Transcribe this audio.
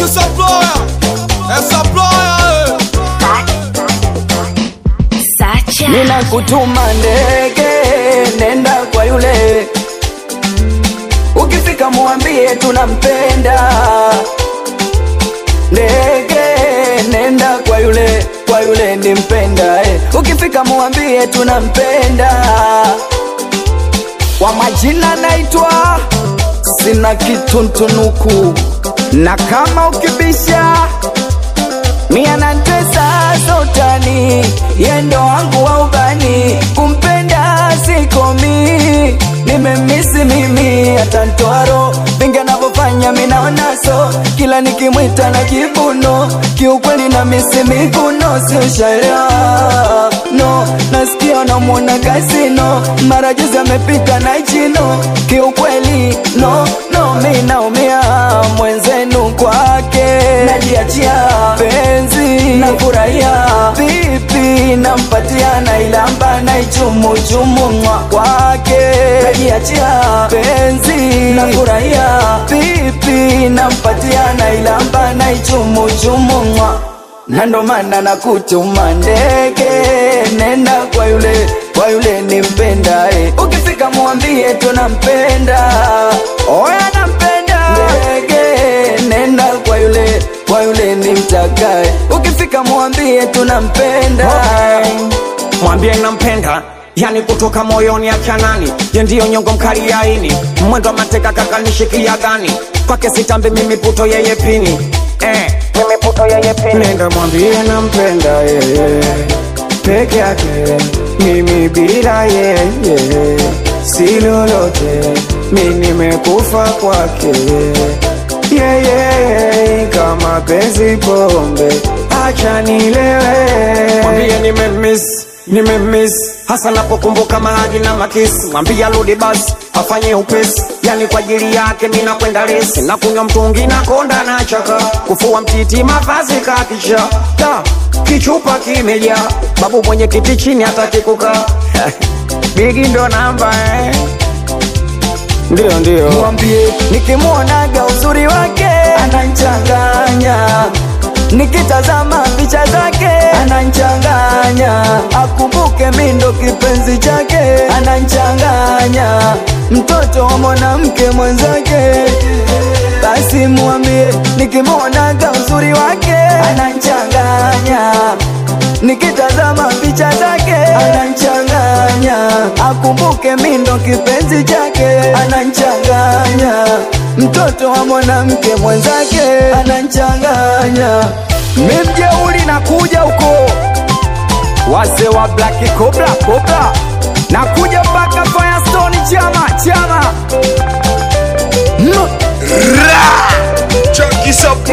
Chucky Supplier, é Supplier, Sacha. Nina kutuma ndege, nenda kwa yule, ukifika muambie tunampenda. Ndege, nenda kwa yule, kwa yule nimpenda eh. Ukifika muambie tunampenda. Kwa majina naitwa sina kituntunuku, na kama ukibisha mia na tesa sotani yendo wangu wa ubani kumpenda sikomi nimemisi mimi hata ntwaro vingi anavyofanya minaonaso kila nikimwita na kibuno kiukweli na misi miguno siushaelewa no nasikia namwona kasino mara juzi amepika na chino kiukweli no no mi naumia mwenzenu kwake najiachia penzi nafurahia vipi nampatia nailamba naichumuchumu mwa kwake najiachia penzi nafurahia vipi nampatia nailamba naichumuchumu mwa na ndo maana nakutuma ndege, nenda kwa yule, kwa yule nimpenda eh. Ukifika mwambie tunampenda, oya nampenda ndege, nenda kwa yule, kwa yule nimtakae. Ukifika mwambie tunampenda mwambie nampenda yani kutoka moyoni achanani ye ndiyo nyongo mkali yaini mwendo wa mateka kakanishikia gani kwake sitambi mimi puto yeye pini eh, mimi puto yeye pini nenda mwambie nampenda yeye peke yake mimi bila yeye si lolote mi nimekufa kwake yeye kama penzi pombe acha nilewe mwambie nimemiss nimemiss hasa napokumbuka mahadi na makisi mwambie arudi basi afanye upesi yani kwa ajili yake ninakwenda lesi na kunywa mtungi na konda na chaka kufua mtiti mavazi kakisha da kichupa kimejaa babu mwenye kiti chini hataki kukaa bigi ndo namba eh. ndio ndio mwambie nikimwonaga uzuri wake ananchanganya nikitazama picha zake ananchanganya akumbuke mindo kipenzi chake ananchanganya mtoto wa mwanamke mwenzake basi mwambie nikimwonaga uzuri wake ananchanganya nikitazama picha zake ananchanganya akumbuke mindo kipenzi chake ananchanganya mtoto wa mwanamke mwenzake ananchanganya mimjeuli na kuja huko wase wa black cobra cobra na kuja mpaka firestone chama chama mm. Chucky Supplier.